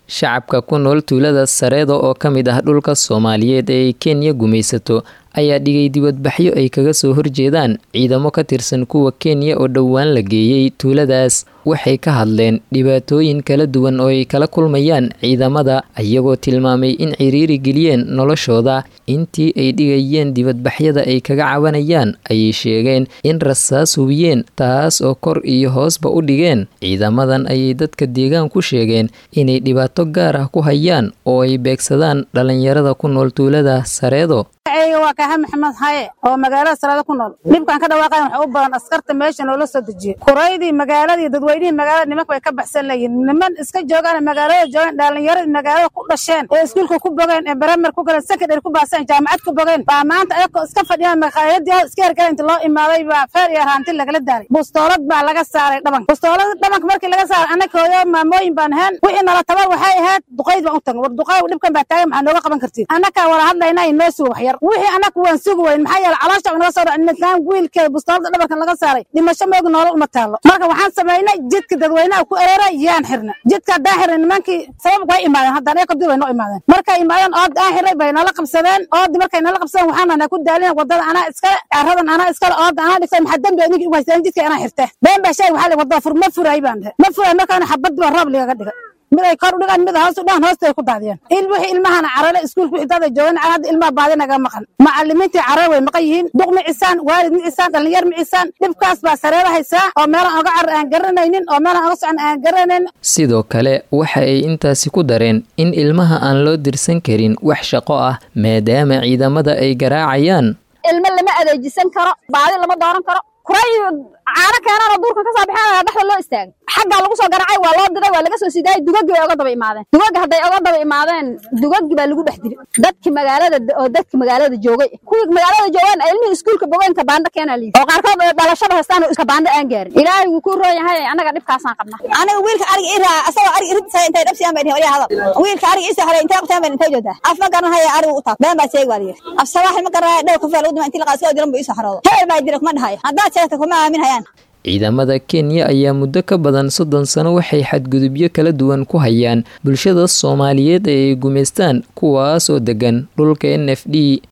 shacabka ku nool tuulada sareeda oo ka mid ah dhulka soomaaliyeed ee ay kenya gumaysato ayaa dhigay dibadbaxyo ay kaga soo horjeedaan ciidamo ka tirsan kuwa kenya oo dhowaan la geeyey tuuladaas waxay ka hadleen dhibaatooyin kala duwan oo ay kala kulmayaan ciidamada iyagoo tilmaamay in ciriiri geliyeen noloshooda intii ay dhigayeen dibadbaxyada ay kaga cabanayaan ayay sheegeen in rasaas hubiyeen taas oo kor iyo hoosba u dhigeen ciidamadan ayay dadka deegaan ku sheegeen inay dhibaato gaar ah ku hayaan oo ay beegsadaan dhalinyarada ku nool tuulada sareedo waa kaaha maxamed haye oo magaalada sareedo ku nool dhibkaan ka dhawaaqayan waxa u badan askarta meesha noola soo dejiyey kuraydii magaaladii dadweynihii magaalada nimanka way ka baxsan layihin niman iska joogaan magaalada joogaan dhalinyaradii magaalada ku dhasheen ee iskuulka ku bogeen ee baramer ku galeen secondary ku baaseen jaamacad ku bogeen baa maanta ayagoo iska fadhiyaan makhaayadii iska hergala inta loo imaaday baa feer iyo raanti lagala daalay bustoolad baa laga saaray dhabanka bustoolad dhabanka markii laga saaray annaka hooyo maamooyin baan ahayn wixii nala tabar waxay ahayd duqayd baan u tagnay war duqayd dhibkan baa taagan maxaa nooga qaban kartiin annakaa wala hadlaynaa inoo suga waxyar wixii annaku waan sugi weyn maxaa yeele caloosha naga soo dhac midkaan wiilkee bustoolada dhabarkan laga saaray dhimasho moogi noola uma taallo marka waxaan samaynay jidka dadweynaha ku ereera yaan xirna jidka haddaan xirnay nimankii sabab way imaadeen haddaan eeka dib way noo imaadeen markay imaadeen ood aan xirnay bay nala qabsadeen oodi markay nala qabsadeen waxaan anaa ku daalina wadada anaa iskale caradan anaa iskale ooda anaa dhigtay maxaa dembi idinki ugu haysteen jidka anaa xirte been baa sheeg waxaa wadada fur ma furay baan dhahe ma furay markaana xabad baa roob ligaga dhigay mid ay kor u dhigaan mid hoos u dhigaan hoostay ku daadiyeen il wixii ilmahana carale iskuulka wixii dada joogan hadda ilmaha baadi naga maqan macallimiintii carare way maqan yihiin duq micisaan waalid micisaan dhalinyar micisaan dhibkaas baa sareera haysaa oo meelaan oga carar aan garanaynin oo meelaan oga socon aan garanaynin sidoo kale waxa ay intaasi ku dareen in ilmaha aan loo dirsan karin wax shaqo ah maadaama ciidamada ay garaacayaan ilmo lama adeejisan karo baadi lama dooran karo kuray caano keenaan oo duurka ka soo baxeen dhexda loo istaagay xaggaa lagu soo garacay waa loo diray waa laga soo sidaayay dugaggi bay oga daba imaadeen dugagga hadday oga daba imaadeen dugaggi baa lagu dhex dilay dadki magaalada oo dadki magaalada joogay kuwii magaalada joogaan ilmihii iskuulka bogeen kabaandho keenaa liidi oo qaarkood dhalashada haystaan oo kabaandho aan gaarin ilaahay wuu ku roon yahay annaga dhibkaasaan qabna aniga wiilka ariga ii raaca asagoo ariga iridisa intay dhabsiyaan bay dhihi olyaa hadal wiilka ariga ii soo haray intay qabtaan bay intay joodaa af ma garanhaya ariga u taab been baa sheegi waa layiri af sabaaxi ma garanhaya dhow kufeel u dima intii laqaa soo diran buu ii soo xaroodo hebel baa dira kuma dhahayo haddaad sheegta kuma aamin hayaan ciidamada kenya ayaa muddo ka badan soddon sano waxay xadgudubyo kala duwan ku hayaan bulshada soomaaliyeed ee ay gumaystaan kuwaas oo degan dhulka n f d